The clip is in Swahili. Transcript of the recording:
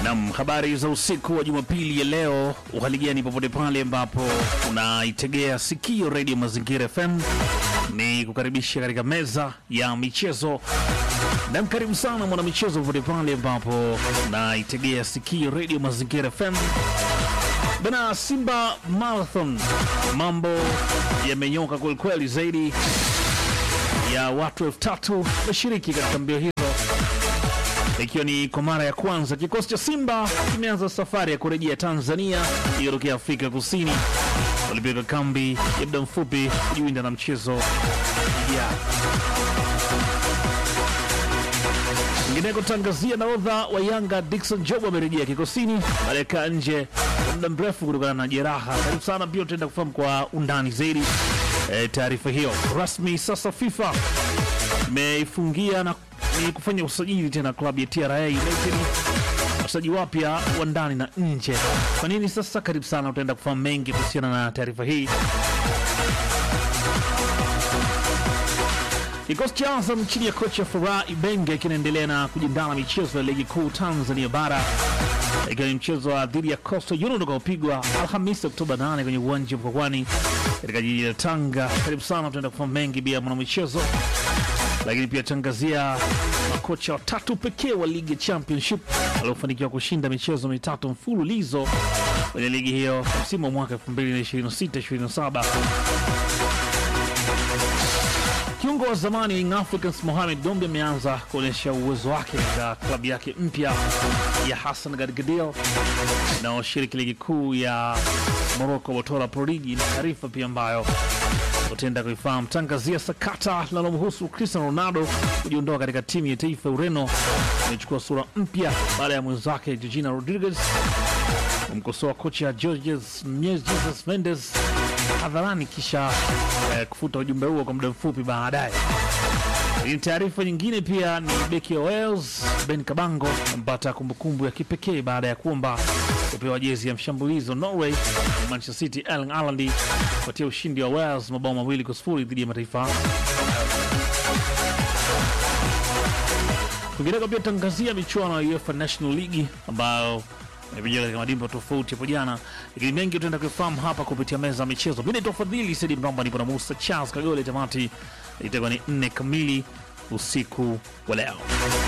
Nam, habari za usiku wa Jumapili ya leo. Uhali gani popote pale ambapo unaitegea sikio redio Mazingira FM, ni kukaribisha katika meza ya michezo. Nam, karibu sana mwana michezo popote pale ambapo unaitegea sikio redio Mazingira FM. Bana, Simba Marathon, mambo yamenyoka kwelikweli, zaidi ya watu elfu tatu wameshiriki katika mbio hizo ikiwa ni kwa mara ya kwanza kikosi cha Simba kimeanza safari ya kurejea Tanzania iliyotokea Afrika Kusini. Walipiga kambi ya muda mfupi kujiwinda na mchezo ya Ingineko tangazia nahodha wa Yanga Dickson Job amerejea kikosini baada ya kaa nje kwa muda mrefu kutokana na jeraha. Karibu sana, pia utaenda kufahamu kwa undani zaidi e, taarifa hiyo rasmi. Sasa FIFA imeifungia na ni kufanya usajili tena klabu ya TRA United, wachezaji wapya wa ndani na nje. Kwa nini sasa? Karibu sana, utaenda kufahamu mengi kuhusiana na taarifa hii. Kikosi cha Azam chini ya kocha Furaha Ibenge kinaendelea na kujiandaa na michezo ya ligi kuu Tanzania bara ikiwa ni mchezo wa dhidi ya Coastal Union utakaopigwa Alhamisi Oktoba 8 kwenye uwanja wa Mkwakwani katika jiji la Tanga. Karibu sana, tutaenda kufahamu mengi bila mwanamichezo, lakini pia tangazia makocha watatu pekee wa ligi ya Championship waliofanikiwa kushinda michezo mitatu mfululizo kwenye ligi hiyo msimu wa mwaka 2026-2027. Kiungo wa zamani wa Young Africans Mohamed Gombe ameanza kuonyesha uwezo wake katika klabu yake mpya ya Hassan Gadgadil inayoshiriki ligi kuu ya Morocco Botola Pro League. Ni taarifa pia ambayo utaenda kuifahamu. Tangazia sakata linalomhusu Cristiano Ronaldo kujiondoa katika timu ya taifa ya Ureno imechukua sura mpya baada ya mwenzake Georgina Rodriguez kumkosoa kocha Georges Jesus Mendes hadharani kisha eh, kufuta ujumbe huo kwa muda mfupi baadaye. Ni taarifa nyingine pia ni beki wa Wales Ben Kabango ampata kumbukumbu ya kipekee baada ya kuomba kupewa jezi ya mshambulizi wa Norway Manchester City Erling Haaland kufuatia ushindi wa Wales mabao mawili kwa sifuri dhidi ya mataifa Kwingineko pia tangazia michuano ya UEFA National League ambayo imepigwa katika madimba tofauti hapo jana, lakini mengi tutaenda kufahamu hapa kupitia meza ya michezo. Mimi naitwa Fadhili Saidi Mramba, nipo na Musa Charles Kagole. Tamati itakuwa ni nne kamili usiku wa leo.